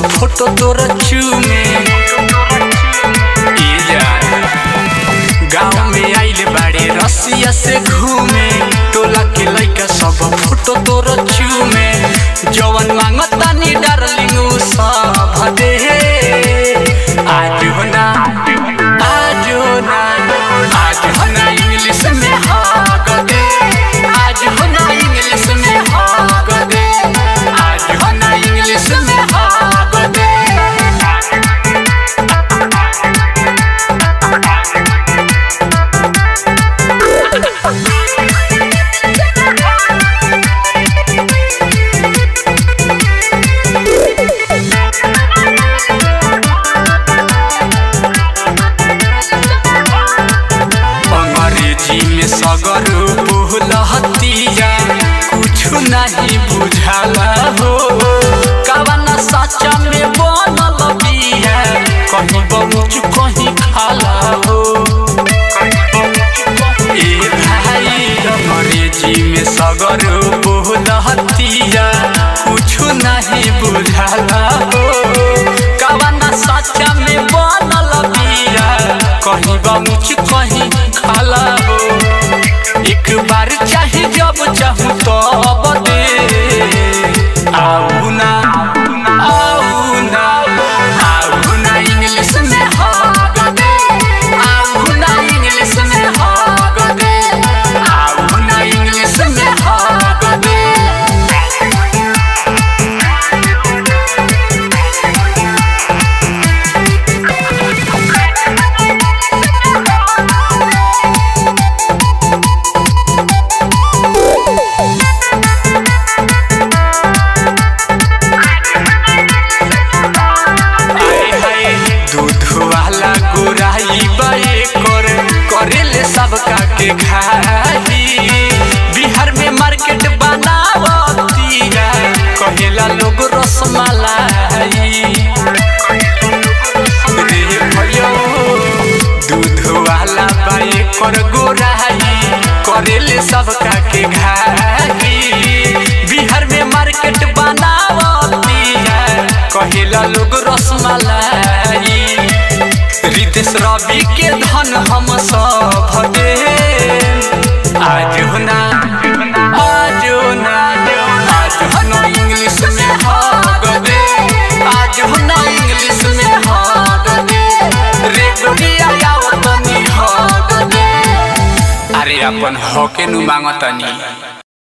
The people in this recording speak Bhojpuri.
फोटो तोर चूमे ई जान गाँव में आइल बाड़े रसिया से घूमे टोला के लइका सब फोटो तोर चूमे जवन मांगतानी डार्लिंग उ सब दे आज हो ना आज हो ना आज हो ना इंग्लिश में हग दे आज हो ना इंग्लिश में हग दे आज हो ना इंग्लिश में हग दे अंग्रेजी में सगर बोलहतिया कुछ नहीं बुझाला हो कवना सच्चा में बनल बिया कहीं बहुत कहीं खाला हो ए भाई अंग्रेजी में सगर बोलहतिया कुछ नहीं बुझाला हो कवना सच्चा में बनल बिया कहीं बहुत कहीं खाला हो एक बार चाहे जब चाहूँ तब दे आऊ ना आऊ ना आऊ ना इंग्लिश में हग दे आऊ ना इंग्लिश में हग दे आऊ ना इंग्लिश में हग दे आए हाय दूध वाला गोराई बाए कर करेले सबका के खाई बिहार में मार्केट बनावतिया कहेला लोग रसमलाई रे भयो दूध वाला बाए कर गोराई करेले सबका के खाई बिहार में मार्केट बनावतिया कहेला लोग रसमलाई रितेश रवि के धन हम सब दे आज हो ना आज हो ना आज हो ना इंग्लिश में हग दे आज हो ना इंग्लिश में हग दे रे गोरिया आवतनी हग दे अरे अपन हके नु मांगतनी